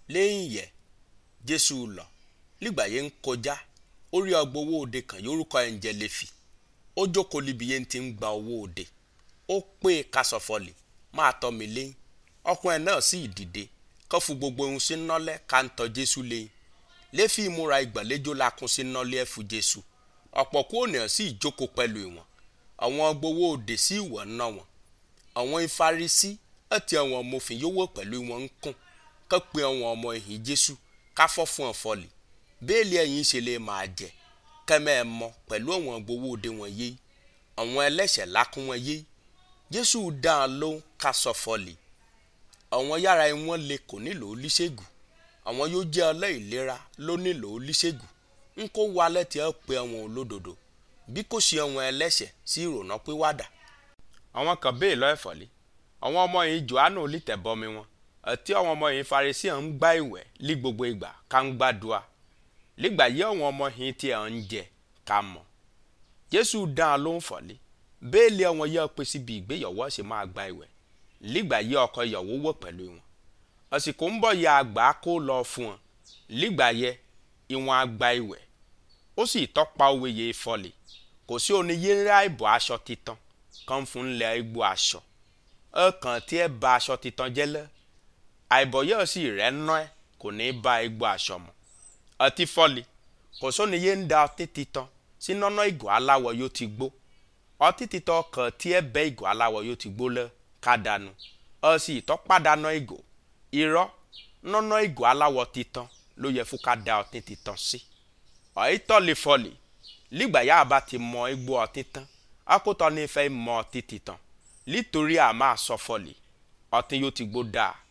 lẹ́yìn yẹ jésù lọ nígbà yẹn ń kọjá ó rí agbowó òde kan yorùkọ ẹ̀ ń jẹ́ lẹ́fì ó jókòó níbi yẹn ti ń gba owó òde ó pé kásọ̀fọ̀lì máa tọ́ mi lẹ́yìn ọkùnrin náà sì dìde kó fún gbogbo ohun sí nọ́lẹ̀ ká ń tọ́ jésù lẹ́yìn lẹ́fì ìmúra ìgbàlejò lakún sí nọ́lẹ̀ ẹ̀fù jésù ọ̀pọ̀ kó ènìyàn sì jókòó pẹ̀lú ìwọ̀n àwọn gbowó òde sí ìwọ̀ ná wọn àwọn ìfarisí àti àwọn ọmọfin yówó pẹ̀lú wọn ń kún kó pe àwọn ọmọ ìhìn jésù ká fọ́ fún ọ̀fọ́lì bẹ́ẹ̀lì ẹ̀yìn ṣe lè máa jẹ kẹ́mẹ́ ẹ mọ pẹ̀lú àwọn gbowó òde wọn yé àwọn ẹlẹ́ṣẹ̀ lákún wọn yé jésù dá a lóhùn ká sọ fọ́lì àwọn yàrá wọn lè kò nílò oníṣègùn àwọn yóò jẹ́ ọlẹ́ìlera ló nílò oníṣègùn ń kó wa lẹ́tì ẹ̀ pé àwọn olódodo bí kò ṣe àwọn ẹlẹ́ṣẹ̀ sí ìrònà pìwàdà. àwọn kan bẹ́ẹ̀ lọ ẹ̀fọ́lé àwọn ọmọ yìí johannu olítẹ̀bọmi wọn àti àwọn ọmọ yìí farisi ń gbá ìwẹ̀ lí gbogbo ìgbà ká ń gbàdúrà nígbà yìí àwọn ọmọ yìí tí ẹ̀ ń jẹ ká mọ̀ jésù dán an ló ń fọ̀lé bẹ́ẹ̀ lé àwọn yẹ́ pé síbi ìgbéyàwó ṣe máa gba ìwẹ̀ nígbà yìí ọkọ ìyàwó wọ̀ pẹ̀lú wọn àsìkò ń bọ̀ ya àgbà kó lọ fún wọn nígbà yẹ ìwọ̀n àgbà ìwẹ̀ ó sì tọ́pa òwe yẹ fọlẹ̀ kò sí oníyé ńlá ìbò aṣọ titan kan fún ńlẹ̀ igbó aṣọ ọkàn tí ẹ ba aṣọ titan jẹ́ lẹ́ àìbọ̀ yẹ́ sì rẹ̀ ná ẹ kò ní ba igbó aṣọ mọ́ ọtí fọlẹ̀ kò sóníyé ń da ọtí titan sí nọ́nà ìgò aláwọ̀ yóò ti gbó ọtí titan kan tí ẹ bẹ́ ìgò aláwọ̀ yóò ti gbó lẹ́ ká dànù ọ sì tọ́pàdánù ìgò irọ́ nọ́nà ìgò aláwọ̀ titan ló yẹ fún ká da ọtí titan sí. ọ̀yítọ́ lè fọlẹ̀ nígbà yá bá ti mọ igbó ọtí tán akótọ́ ní fẹ́ mọ ọtí titan nítorí a máa sọ fọlẹ̀ ọtí yóò ti gbó dáa